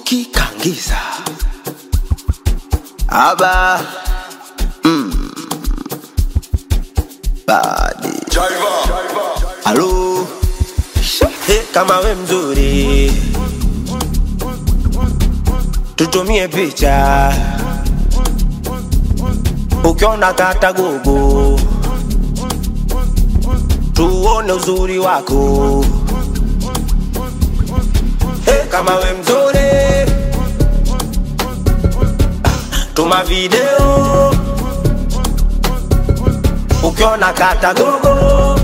tukikangiza aba mm. badi halo He, kama we mzuri tutumie picha ukiona kata gogo tuone uzuri wako He, kama we mzuri tuma video ukiona kata gogo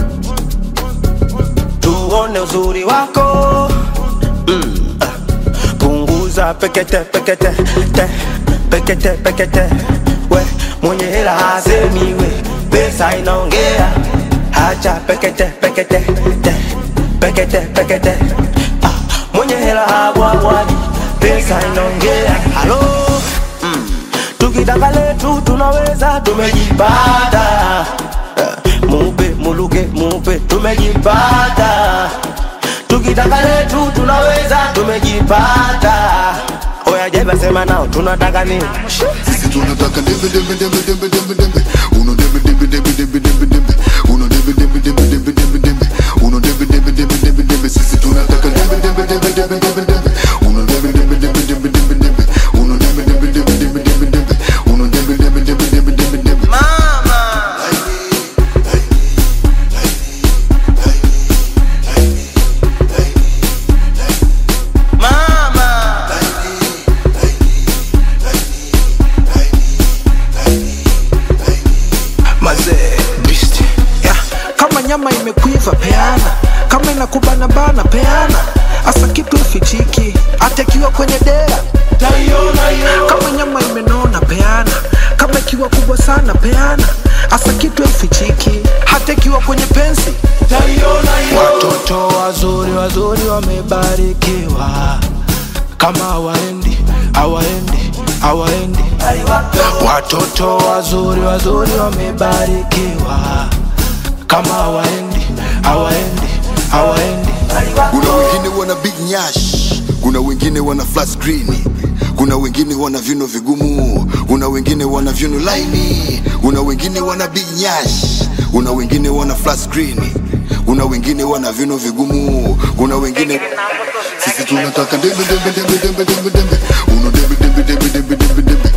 tuone uzuri wako mm. ah. punguza pekete pekete te pekete pekete we mwenye hela hasemi we pesa inaongea hacha pekete pekete te pekete pekete ah. mwenye hela habwabwaji pesa inaongea halo mm. tukitaka letu tunaweza tumejipata Eh, mupe muluke mupe tumejipata tukitaka letu tunaweza tumejipata oya jeba sema nao tunataka nini Sisi tunataka dembe dembe dembe dembe dembe dembe uno dembe dembe dembe dembe dembe dembe uno dembe dembe dembe dembe dembe dembe uno dembe dembe dembe dembe dembe sisi tunataka dembe dembe dembe dembe dembe dembe uno dembe dembe dembe dembe dembe dembe uno dembe dembe dembe dembe dembe dembe uno dembe dembe dembe dembe dembe dembe mazee beast yeah. kama nyama imekuiva peana kama inakubana bana peana hasa kitu ifichiki hata ikiwa kwenye dea kama nyama imenona peana kama ikiwa kubwa sana peana hasa kitu ifichiki hata ikiwa kwenye pensi watoto wazuri wazuri wamebarikiwa kama hawaendi hawaendi hawaendi watoto wazuri wazuri wamebarikiwa kama hawaendi hawaendi hawaendi kuna wengine wana big nyash kuna wengine wana flat screen kuna wengine wana vyuno vigumu kuna wengine wana vyuno laini kuna wengine wana big nyash kuna wengine wana flat screen kuna wengine wana vyuno vigumu kuna wengine sisi tunataka dembe dembe dembe dembe dembe dembe uno dembe dembe dembe dembe dembe dembe